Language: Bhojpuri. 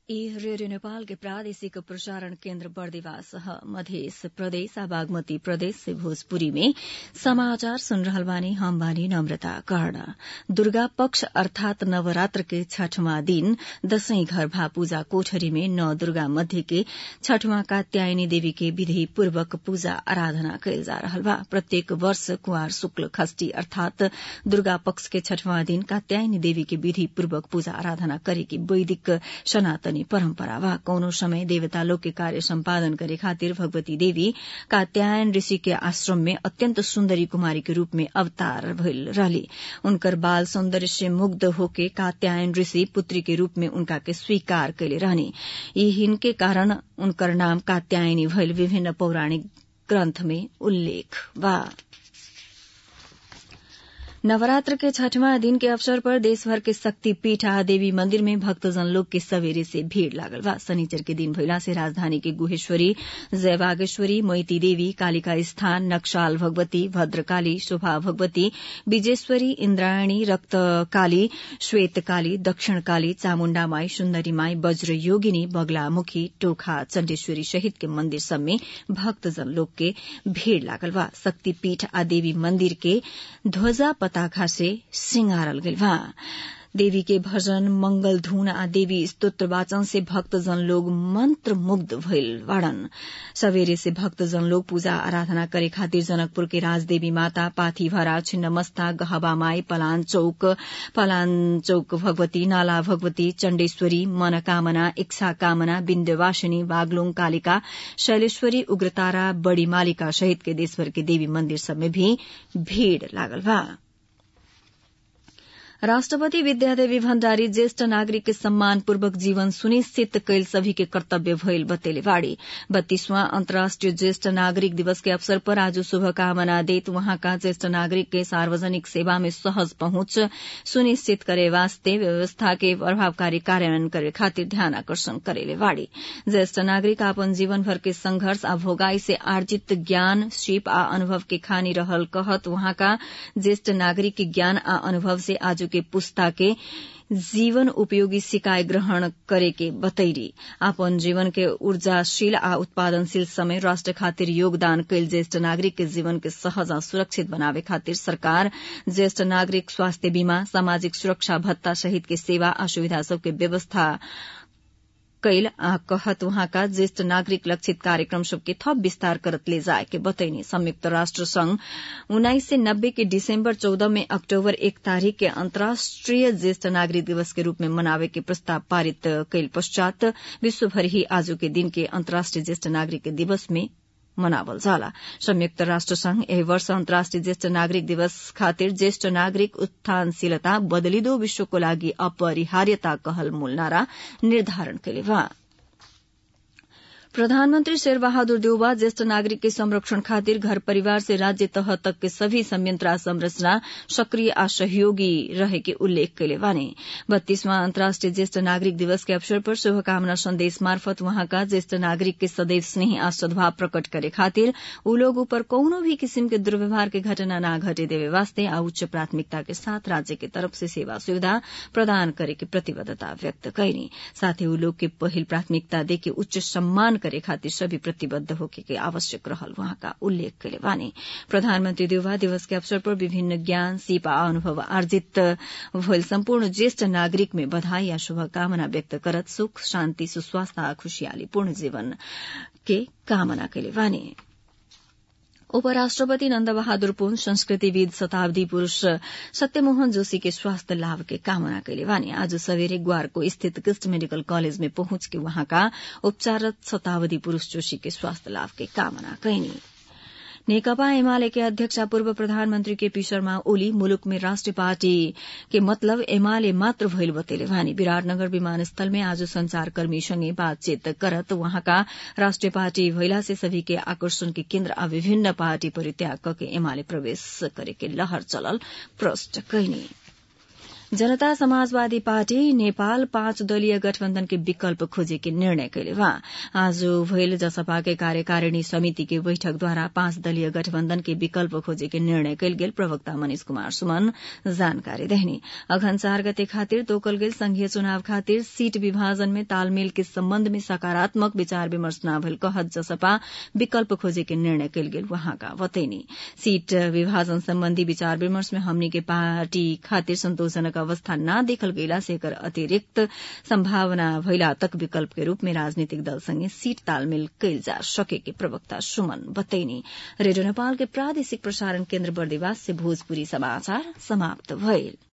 ई रेडियो नेपाल के प्रादेशिक प्रसारण केन्द्र बर्दिवास मध्य प्रदेश आ बागमती प्रदेश से भोजपुरी में समाचार सुन रहल बानी हम बानी नम्रता कर्ण दुर्गा पक्ष अर्थात नवरात्र के छठवां दिन दशैं घर भा पूजा कोठरी में नौ दुर्गा मध्य के छठवां कात्यायनी देवी के विधि पूर्वक पूजा आराधना कयल जा रहल बा प्रत्येक वर्ष कुंवार शुक्ल खष्टी अर्थात दुर्गा पक्ष के छठवां दिन कात्यायनी देवी के विधि पूर्वक पूजा आराधना करे के वैदिक सनातनी परम्परा बा कौनो समय देवता लोग के कार्य सम्पादन करे खातिर भगवती देवी कात्यायन ऋषि के आश्रम में अत्यंत सुन्दरी कुमारी के रूप में अवतार भइल रहली उनकर बाल सौन्दर्य से मुग्ध होके कात्यायन ऋषि पुत्री के रूप में उनका के स्वीकार कैले रहनी हिनके कारण उनकर नाम कात्यायनी भइल विभिन्न पौराणिक ग्रन्थ में उल्लेख बा नवरात्र के छठवां दिन के अवसर पर देशभर के शक्तिपीठ आ देवी मंदिर में भक्तजन लोग के सवेरे से भीड़ लागल बा शनिचर के दिन भइला से राजधानी के गुहेश्वरी जयबागेश्वरी मोती देवी कालिका स्थान नक्साल भगवती भद्रकाली शोभा भगवती विजेश्वरी इन्द्रायणी रक्त काली श्वेत काली दक्षिण काली चामुण्डा माई सुन्दरी माई वज्र योगिनी बगलामुखी टोखा चण्डेश्वरी सहित के मंदिर सब में भक्तजन लोग के भीड़ लागल बा शक्तिपीठ आ देवी मंदिर के ध्वजा पताखा से सिंगारल गइल बा देवी के भजन मंगल धुन आ देवी स्तोत्र वाचन से भक्तजन लोग मंत्र मुग्ध भइल बाड़न सवेरे से भक्तजन लोग पूजा आराधना करे खातिर जनकपुर के राजदेवी माता पाथीभरा छिन्नमस्ता गहबा माई पलान चौक पलान चौक भगवती नाला भगवती चण्डेश्वरी मनकामना इच्छा कामना विन्ध्यवासिनी बागलुङ कालिका शैलेश्वरी उग्रतारा बड़ी मालिका सहित के देशभर के देवी मंदिर सब में भी भीड़ लागल बा राष्ट्रपति विद्यादेवी भण्डारी ज्येष्ठ नागरिक के सम्मानपूर्वक जीवन सुनिश्चित कैल सभी के कर्तव्य भइल बतेले बाड़ी बत्तीसवां अन्तर्राष्ट्रीय ज्येष्ठ नागरिक दिवस के अवसर पर आज शुभकामना देत वहाँका ज्येष्ठ नागरिक के सार्वजनिक सेवा में सहज पहुंच सुनिश्चित करे वास्ते व्यवस्था के प्रभावकारी कार्यान्वयन करे खातिर ध्यान आकर्षण करेले बाड़ी ज्येष्ठ नागरिक अपन जीवन भर के संघर्ष आ भोगाई से आर्जित ज्ञान सिप आ अनुभव के खानी रहल कहत वहाँका ज्येष्ठ नागरिक के ज्ञान आ अनुभव से आज के पुस्ता के जीवन उपयोगी सिकाय ग्रहण करे के बतैरी अपन जीवन के ऊर्जाशील आ उत्पादनशील समय राष्ट्र खातिर योगदान कैल ज्येष्ठ नागरिक के जीवन के सहज आ सुरक्षित बनावे खातिर सरकार ज्येष्ठ नागरिक स्वास्थ्य बीमा सामाजिक सुरक्षा भत्ता सहित के सेवा आ सुविधा सबके व्यवस्था कैल आ कहत वहाँका ज्येष्ठ नागरिक लक्षित कार्यक्रम सबके थप विस्तार करत ले जाए के बतैनी संयुक्त राष्ट्र संघ उन्नाइस सय नब्बे के दिसंबर चौदह में अक्टूबर एक तारीख के अंतर्राष्ट्रीय ज्येष्ठ नागरिक दिवस के रूप में मनावे के प्रस्ताव पारित कैल पश्चात विश्वभर ही आज के दिन के अंतर्राष्ट्रीय ज्येष्ठ नागरिक दिवस में मनावल जाला संयुक्त राष्ट्र संघ एहि वर्ष अन्तर्राष्ट्रिय ज्येष्ठ नागरिक दिवस खातिर ज्येष्ठ नागरिक उत्थानशीलता बदलिदो विश्वको लागि अपरिहार्यता कहल मूल नारा निर्धारण कैले बा प्रधानमंत्री शेरबहादुर देउबा ज्येष्ठ नागरिक के संरक्षण खातिर घर परिवार से राज्य तह तक के सभी संयंत्र संरचना सक्रिय आ सहयोगी रहे के उल्लेख कैले बानी बत्तीसवां अन्तर्राष्ट्रीय ज्येष्ठ नागरिक दिवस के अवसर पर शुभकामना संदेश मार्फत वहाँका ज्येष्ठ नागरिक के सदैव स्नेह आ सद्भाव प्रकट करे खातिर ऊ लोग ऊपर कौनो भी किसिम के दुर्व्यवहार के घटना न घटे देवे वास्ते आ उच्च प्राथमिकता के साथ राज्य के तरफ से सेवा सुविधा प्रदान करे के प्रतिबद्धता व्यक्त कैनी साथ ही ऊ लोग के पहिल प्राथमिकता देके उच्च सम्मान करे खातिर सभी प्रतिबद्ध होके के आवश्यक रहल वहाँका उल्लेख कैले बानी प्रधानमन्त्री देउवा दिवस के अवसर पर विभिन्न ज्ञान सिप आ अनुभव आर्जित भइल सम्पूर्ण ज्येष्ठ नागरिक में बधाई आ शुभकामना व्यक्त करत सुख शान्ति सुस्वास्थ्य आ खुशियाली पूर्ण जीवन के कामना कैले बानी उपराष्ट्रपति नन्द बहादुर पुन संस्कृतिविद शताब्दी पुरूष सत्यमोहन जोशी के स्वास्थ्य लाभ के कामना कैले वानी आज सवेरे ग्वारको स्थित कृष्ण मेडिकल कॉलेज में पहुंच के वहाँका उपचाररत शताब्दी पुरूष जोशी के स्वास्थ्य लाभ के कामना कैनी नेकपा एमाले के अध्यक्ष पूर्व प्रधानमन्त्री केपी शर्मा ओली मुलुक में राष्ट्रिय पार्टी के मतलब एमाले मात्र भइल बतेले वानी विराटनगर विमानस्थल में आज संचारकर्मीसँगै बातचीत करत वहाँका राष्ट्रिय पार्टी भइला से सभी के आकर्षण के केन्द्र आ विभिन्न पार्टी परित्याग के एमाले प्रवेश करे के लहर चलल प्रष्ट कैनी जनता समाजवादी पार्टी नेपाल पाँच दलीय गठबन्धन के विकल्प खोजे के निर्णय कैले बा आज भइल जसपा के कार्यकारिणी समिति के बैठकद्वारा पाँच दलीय गठबन्धन के विकल्प खोजे के निर्णय कैल गेल प्रवक्ता मनिष कुमार सुमन जानकारी देहनी अघन चार गते खातिर तोकल गेल संघीय चुनाव खातिर सीट विभाजन में तालमेल के सम्बन्ध में सकारात्मक विचार विमर्श न भइल कहत जसपा विकल्प खोजे के निर्णय कैल गेल वहाँका बतैनी सीट विभाजन सम्बन्धी विचार विमर्श में हमनी के पार्टी खातिर संतोषजनक अवस्था न देखल गईला से एकर अतिरिक्त संभावना भइला तक विकल्प के रूप में राजनीतिक दल संगे सीट तालमेल कैल जा सके के प्रवक्ता सुमन बतैनी रेडियो नेपाल के प्रादेशिक प्रसारण केन्द्र बर्दिवास से भोजपुरी समाचार समाप्त भइल